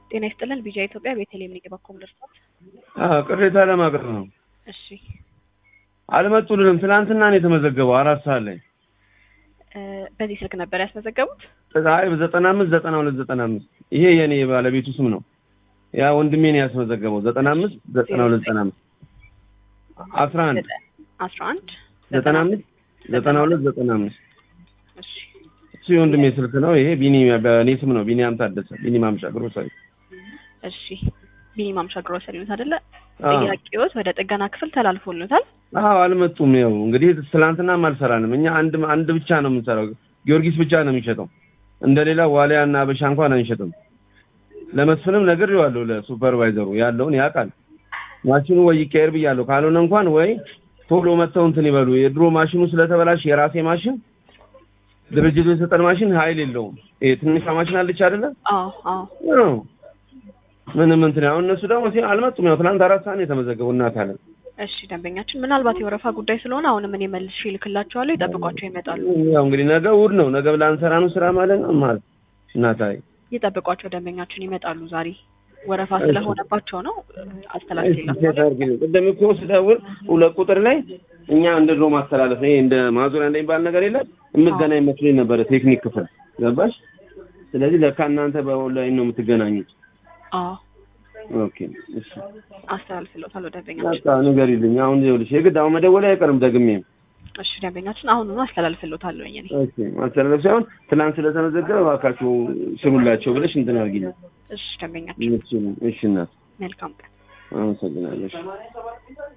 ጤና ይስጥልን ቢጃ ኢትዮጵያ ቤተልሔም ንግባ ኮምደርሳት አዎ ቅሬታ ለማቅረብ ነው። እሺ አልመጡልንም። ትናንትና ነው የተመዘገበው አራት ሰዓት ላይ እ በዚህ ስልክ ነበር ያስመዘገቡት? አይ በዘጠና አምስት ዘጠና ሁለት ዘጠና አምስት ይሄ የኔ ባለቤቱ ስም ነው። ያ ወንድሜ ነው ያስመዘገበው ዘጠና አምስት ዘጠና ሁለት ዘጠና አምስት አስራ አንድ አስራ አንድ ዘጠና አምስት ዘጠና ሁለት ዘጠና አምስት እሺ እሱ የወንድሜ ስልክ ነው። ይሄ ቢኒ በእኔ ስም ነው። ቢኒያም ታደሰ ቢኒ ማምሻ ግሮሰሪ እሺ ቢኒ ማምሻ ግሮሰሪ ነው አይደለ? አዎ። ጥያቄዎት ወደ ጥገና ክፍል ተላልፎልታል። አዎ አልመጡም። ያው እንግዲህ ትላንትናም አልሰራንም። እኛ አንድ አንድ ብቻ ነው የምንሰራው። ጊዮርጊስ ብቻ ነው የሚሸጠው። እንደሌላ ዋሊያ እና አበሻ እንኳን አንሸጥም። ለመስፍንም ነግሬዋለሁ፣ ለሱፐርቫይዘሩ ያለውን ያውቃል። ማሽኑ ወይ ይቀየር ብያለሁ። ካልሆነ እንኳን ወይ ቶሎ መጥተው እንትን ይበሉ። የድሮ ማሽኑ ስለተበላሽ የራሴ ማሽን ድርጅቱ የሰጠን ማሽን ኃይል የለውም። ይሄ ትንሿ ማሽን አለች አይደለ? አዎ አዎ ነው ምንም እንትን አሁን እነሱ ደግሞ ሲ አልመጡም። ያው ትናንት አራት ሰዓት ነው የተመዘገቡ እናት አለን እሺ ደንበኛችን ምናልባት የወረፋ ጉዳይ ስለሆነ አሁንም እኔ መልሼ እልክላቸዋለሁ። ይጠብቋቸው ይመጣሉ። ያው እንግዲህ ነገ እሑድ ነው። ነገ ላንሰራ ነው ስራ ማለት ነው ማለት እናታይ ይጠብቋቸው ደንበኛችን ይመጣሉ። ዛሬ ወረፋ እሺ። ስለሆነባቸው ነው አስተላልፌላቸዋለሁ። ቅድም እኮ ስደውል ሁለት ቁጥር ላይ እኛ እንደ ድሮ ማስተላለፍ ነው። ይሄ እንደ ማዞሪያ እንደሚባል ነገር የለም። የምትገናኝ መስሎኝ ነበረ ቴክኒክ ክፍል ገባሽ? ስለዚህ ለካ እናንተ በኦንላይን ነው የምትገናኙት። አዎ ኦኬ እሺ፣ አስተላልፍለታለሁ ደንበኛችን። በቃ ንገሪልኝ። አሁን ይኸውልሽ የግድ አሁን መደወል አይቀርም ደግሜ። እሺ ደንበኛችን አሁኑኑ አስተላልፍለታለሁ እኔ ኦኬ ማስተላለፍ ሳይሆን ትናንት ስለተመዘገበ እባካችሁ ስሩላቸው ብለሽ እንትን አድርጊልኝ። እሺ ደንበኛችን እሺ፣ እሺ እናት መልካም ቀን። አመሰግናለሁ። እሺ።